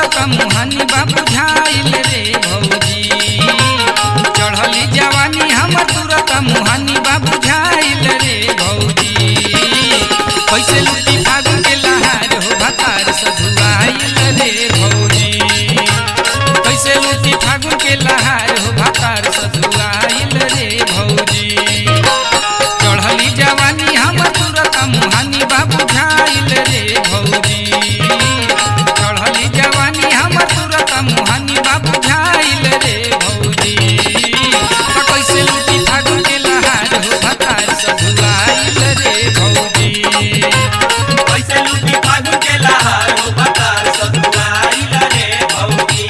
तुरत मुहानी बाबू झाइल रे भौजी चढ़ली जवानी हमर तुरत मुहानी बाबू झाइल रे भौजी कैसे लुटी फागुन के लहार हो भतार सधुआइल रे भौजी कैसे लुटी फागुन के लहार हो भतार सधुआइल रे भौजी चढ़ली जवानी हम तुरत मुहानी बाबू झाइल रे भौजी चढ़ली जवानी हम तुरत मुहानी बाबू झाइल रे भौजी त कैसे लुटी फागुन के लहार हो भतार सधुआइल रे भौजी कैसे लूटी फागुन के लहार हो बतार सधुआइल रे भौजी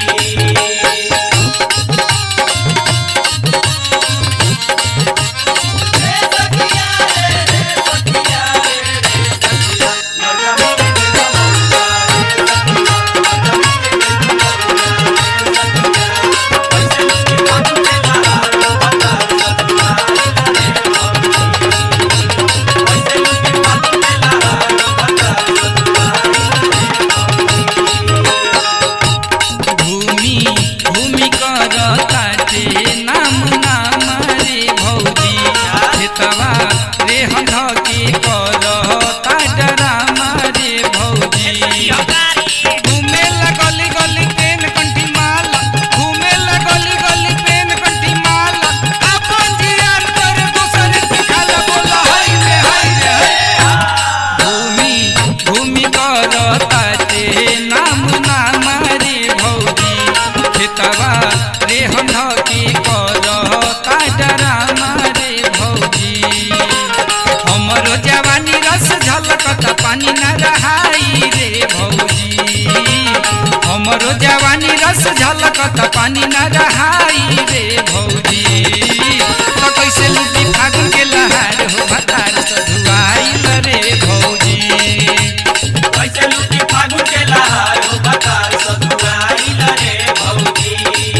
भूमि भूमि करताटे नाम नाम रे भौजी खेतवा रे हंध के करता डराम रे भौजी घूमे लगली गली पेन कंठी माल घूमे लगली गली पेन कंठी माल अपन जियान पर दूसर के खाला बोला हाय रे हाय रे हाय भूमि भूमि करताटे नाम नाम रे भौजी खेतवा रे हम के करता डराम रे भौजी हमरो जवानी रस झलकत पानी न रहाई रे भौजी हमरो जवानी रस झलकत पानी न रहाई रे भौजी त कैसे लुटी फागुन के लहार हो भतार सधुआइल रे भौजी कैसे लूटी फागुन के लहार हो बतार सधुआइल रे भौजी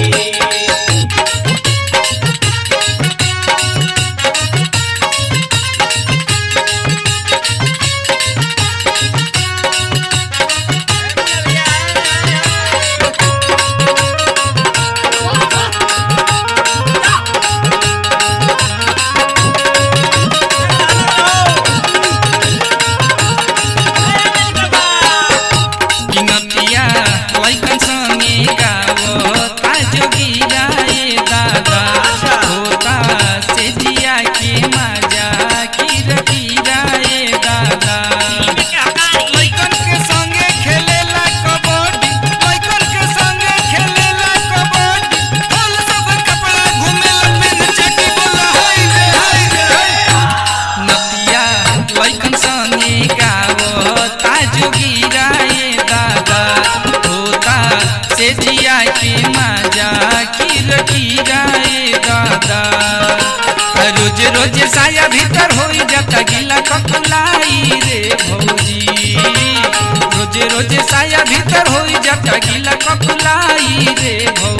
किनतिया लैकन संगे गावो ताजो गिराए दादा होता से जिया के मजा किर किराए दादा लैकन के संगे खेलेला कबड्डी लैकन के संगे खेलेला कबड्डी होल सब कपड़ा घुमेला पेन चटी बोला हाय रे हाय रे हाय नतिया लैकन संगे गावो ताजो गिराए दादा होता से जिया के मजा किर किराए दादा रोज रोज साया भीतर हो जाता गिला ककुलाई रे भौजी रोज रोज साया भीतर हो जाता गिला ककुलाई रे भौजी